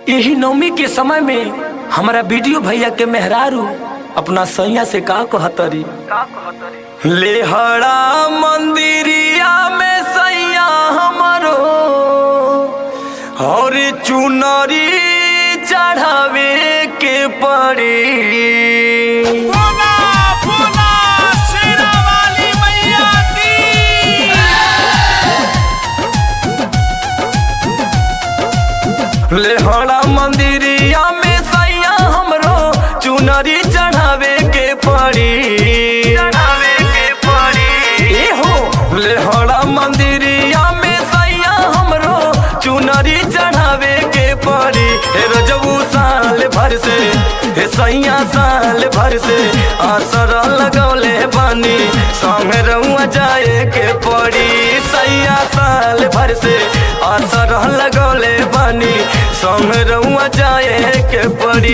यही नवमी के समय में हमारा वीडियो भैया के मेहरारू अपना सैया से का कहतरी लेहड़ा मंदिरिया में सैया हमारो और चुनरी चढ़ावे के पड़ी बोला बोला शेरा वाली मैया की लेहड़ा मंदिरिया में सैया हमरो चुनरी चढ़ावे के पड़ी चढ़ावे के पड़ी ए हो लेहड़ा मंदिरिया में सैया हमरो चुनरी चढ़ावे के पड़ी हे रजबू साल भर से हे सैया साल भर से आसर लगौले बानी संग रउआ जाए के पड़ी सैया साल भर से आसर लगौले बानी संग रउआ जाए के पड़ी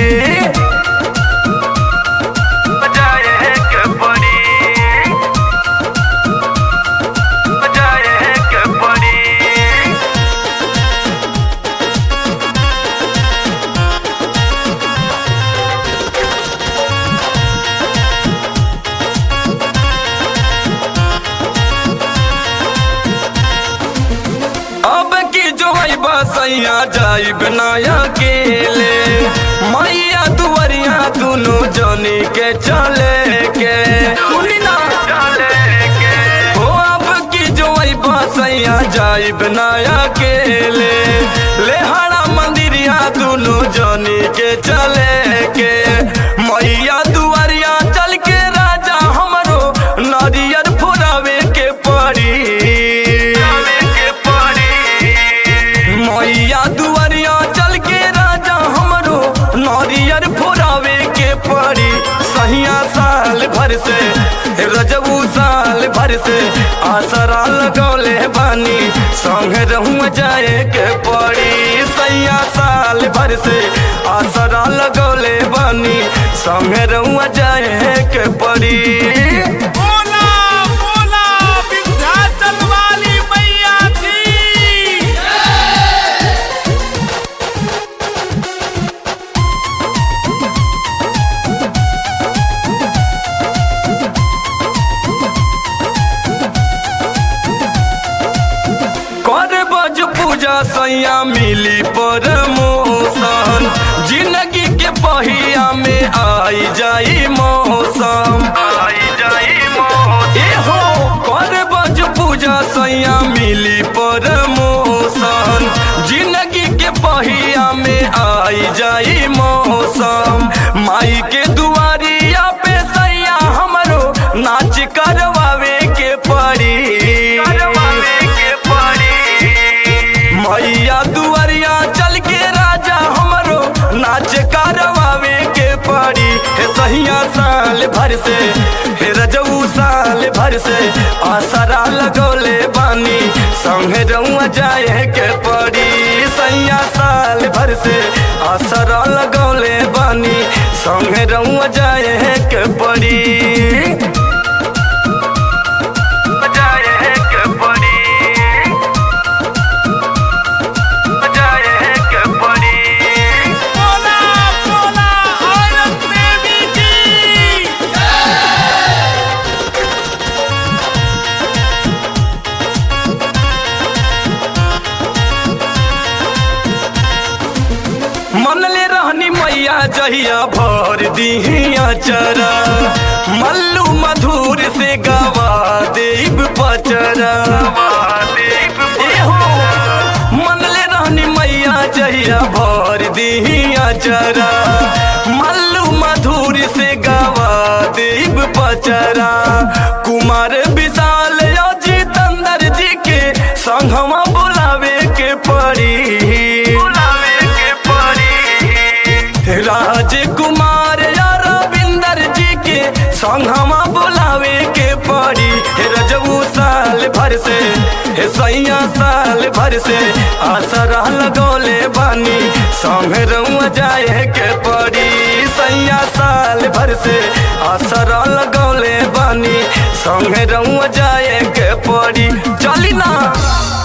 जाए के पड़ी जाए के पड़ी अब की जो है बसैया जाई बनाया के ले मैया दुवरिया दोनों जनी के चले के सुनी ना चले के हो अब की जो है बसैया जाई बनाया के ले लेहड़ा मंदिरिया दोनों जनी के चले के मैया दुवरिया चल के राजा हमरो नारियर फुरावे के पड़ी के पड़ी मैया दुआरिया चल के राजा हमरो नारियर फुरावे के पड़ी सहिया साल भर से रजबू साल भर से आसरा लगौले बानी संग रहूं जाए के पड़ी सैया साल भर से आसरा लगौले बानी संग रहूं जाए के पड़ी बोला बोला विंध्याचल वाली मैया की कर बज पूजा सैया मिली परमोशन जिंदगी के पहिया में आई जाई मौसम आई जाई ए हो कर बज पूजा सैया मिली परमोशन जिंदगी के पहिया में आई जाई मौसम माई के दुआरिया पे सैया हमरो नाच करवावे के पड़ी करवावे के पड़ी मैया दुआरिया चल के राजा हमरो नाच करवावे के पड़ी हे सहिया साल भर से हे रजऊ साल भर से आसरा लगौले बानी संग रउआ जाए के पड़ी सैया साल भर से आसरा लगौले बानी संग रउआ जाए के पड़ी जाए के पड़ी जाए के पड़ी बोला बोला औरत देवी की मन ले रहनी मैया जहिया भर दिहिया चरा मल्लू मधुर से गवा देव पचरा ए हो मन ले रहनी मैया जहिया भर दिहिया चरा मल्लू मधुर से गवा देव पचरा कुमार विशाल जितेंद्र जी के संगमा बुलावे के पड़ी बुलावे के पड़ी राजकुमार या रविंदर जी के संगमा बुलावे के पड़ी हे रजबू साल भर से हे सैया साल भर से आसरा लगौले बानी संग रउआ जाए के पड़ी सैया साल भर से आसरा लगौले बानी संग रउआ जाए के पड़ी चली ना